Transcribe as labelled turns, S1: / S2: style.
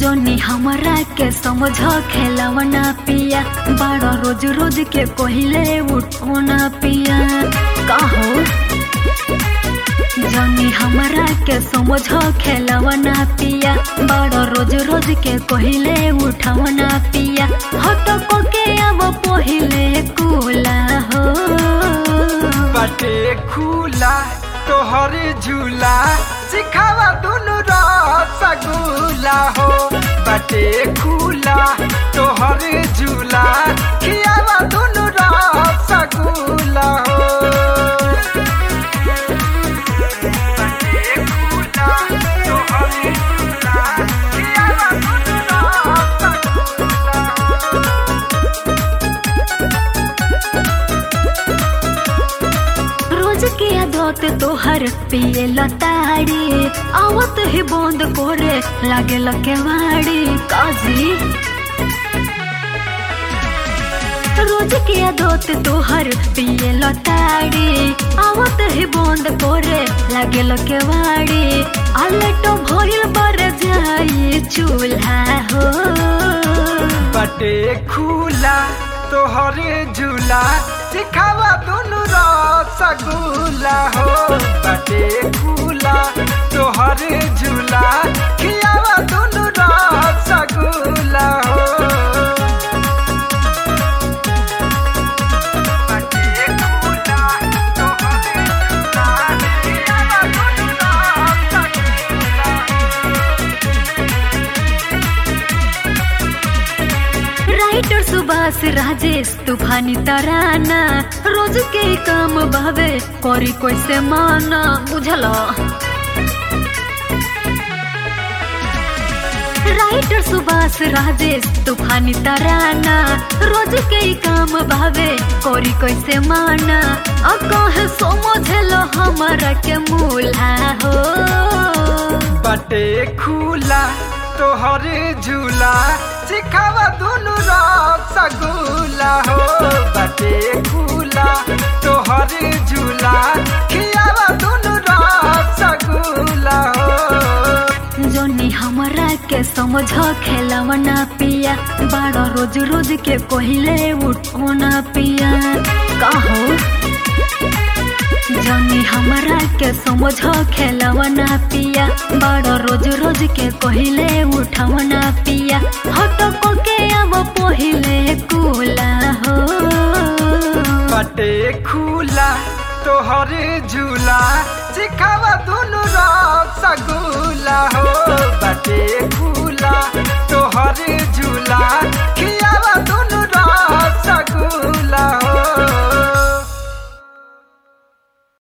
S1: जोनी हमरा के समझ खेलवना पिया बड़ा रोज रोज के कहले उठोना पिया कहो जोनी हमरा के समझ खेलवना पिया बड़ा रोज रोज के कहले उठवना पिया हट को के अब पहिले कुला हो
S2: बाटे खुला तोहर झूला सिखावा दुनु रसगुल्ला हो बाटे खुला तोहर झूला खियावा दुनु रसगुल्ला हो बाटे खुला तोहर झूला खियावा दुनु रसगुल्ला हो
S1: रोज के आदत तोहर पिए लताड़ी आवत ही बंद करे लागे लकेवाड़ी काजी रोज के आदत तोहर पिए लताड़ी आवत ही बंद करे लागे लकेवाड़ी आलेटो भइल बर जाई चूल्हा हो
S2: बटे खुला तोहर झूला सिखावा दुनु रसगुल्ला हो बटे खुला तोहर झूला खियावा दुनु रसगुल्ला हो बटे खुला तोहर झूला खियावा दुनु रसगुल्ला
S1: राइटर सुभाष राजेश तूफानी तराना रोज के काम भावे करी कैसे माना बुझल राइटर सुभाष राजेश तूफानी तराना रोज के काम भावे करी कैसे माना अ कहे समझल हमारा के मूल्हा हो
S2: बटे खुला तोहर झूला सिखावा दुनु रसगुल्ला हो बटे खुला तोहर झूला खियावा दुनु रसगुल्ला हो
S1: जोनी हमरा के समझ खेलवना पिया बड़ा रोज रोज के कहले उठोना पिया कहो जोनी हमरा के समझ खेलवना पिया बड़ा रोज रोज के कहले उठवना पिया हट को के अब पहिले कुला हो
S2: बटे खुला तोहर झूला सिखावा दुनु रसगुल्ला हो बटे खुला तोहर झूला